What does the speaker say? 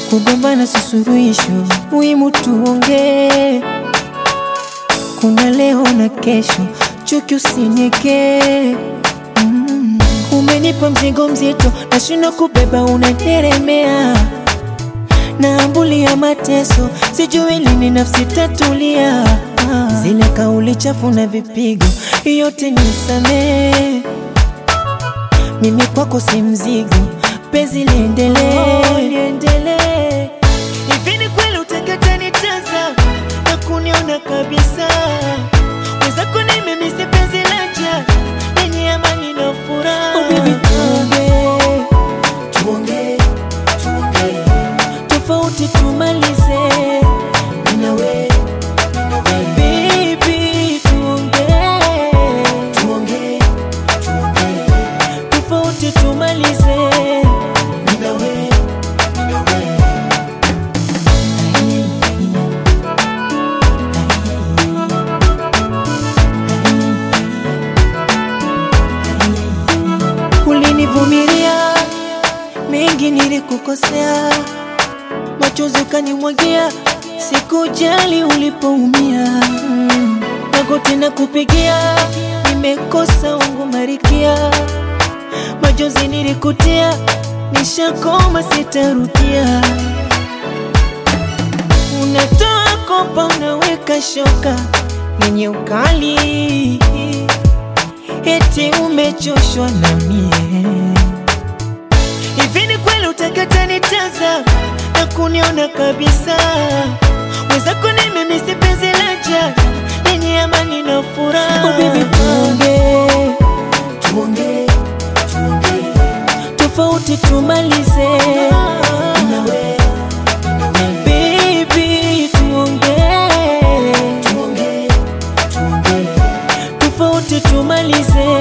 kugombana si suluhisho, muhimu tuongee. Kuna leo na kesho, chuki usinyekee. Mm. Umenipa mzigo mzito, nashindwa kubeba, unateremea naambulia mateso, sijui lini nafsi tatulia. Ah. Zile kauli chafu na vipigo, yote nisamee. Mimi kwako si mzigo, penzi liendelee, liendelee. Hivi ni kweli utakata nitaza na kuniona kabisa? Wenzako ni mimi, si penzi laja lenye amani na furaha. Oh baby, tuongee, tuongee, tuongee tofauti tumalize. Mimi na wewe, mimi na wewe. Baby, tuongee, tuongee, tuongee tofauti tumalize. Mimi na wewe, mimi na wewe. Ulinivumilia mengi, nilikukosea, machozi ukanimwagia, sikujali ulipoumia. Mm. Magoti na kupigia, nimekosa wangu marikia, machozi nilikutia, nishakoma, sitarudia. Unatoa kopa, unaweka shoka yenye ukali, eti umechoshwa na mie. Hivi ni kweli utakata nitaza na kuniona kabisa? Wenzako ni mimi, si penzi laja lenye amani na furaha. Oh baby, tuongee, tuongee, tuongee tofauti tumalize. Mimi na wewe, mimi na wewe. Baby, tuongee, tuongee, tuongee tofauti tumalize.